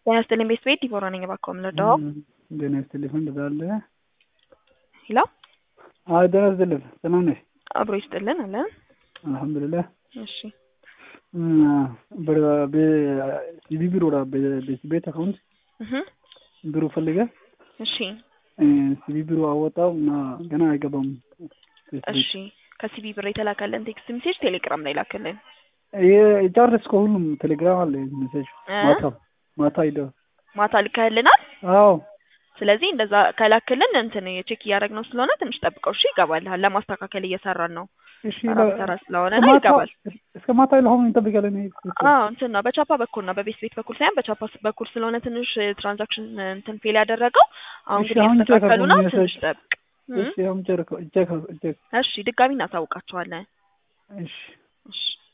ጤና ይስጥልኝ ቤት ቤት ዲቦራ ነኝ። እባክዎ ምን ልርዳዎ? ጤና ይስጥልኝ እንዳለ ሄሎ አይ ጤና ይስጥልኝ ሰላም ነሽ? አብሮ ይስጥልን አለን። አልሐምዱሊላህ እሺ ሲቢ ቢሮ ቤት ቤት አካውንት እህ ብሩ ፈልገ እሺ ሲቢ ቢሮ አወጣው እና ገና አይገባም። እሺ ከሲቢ ብር የተላከልን ቴክስት ሜሴጅ ቴሌግራም ላይ ላክልን። ጨረስኩ። ሁሉም ቴሌግራም አለ ሜሴጅ እ? ማታ ማታ ሂደ ማታ ልከህልናል። አዎ ስለዚህ እንደዛ ከላክልን እንትን ቼክ እያደረግነው ስለሆነ ትንሽ ጠብቀው እሺ። ይገባልሃል። ለማስተካከል እየሰራን ነው። እሺ ስራ በስራ ስለሆነ እስከ ነው ማታ ይገባል። እስከ ማታ ለሆኑ እንጠብቃለን። አዎ እንትን ነው በቻፓ በኩል ነው በቤት ቤት በኩል ሳይሆን በቻፓ በኩል ስለሆነ ትንሽ ትራንዛክሽን እንትን ፌል ያደረገው አሁን እሺ፣ ግን አሁን እያስተካከሉ ነው። ቼክ ትንሽ ጠብቅ። እ? እሺ አሁን ጨርቀው ቼክ ቼክ እሺ ድጋሚ እናሳውቃቸዋለን። እሺ እሺ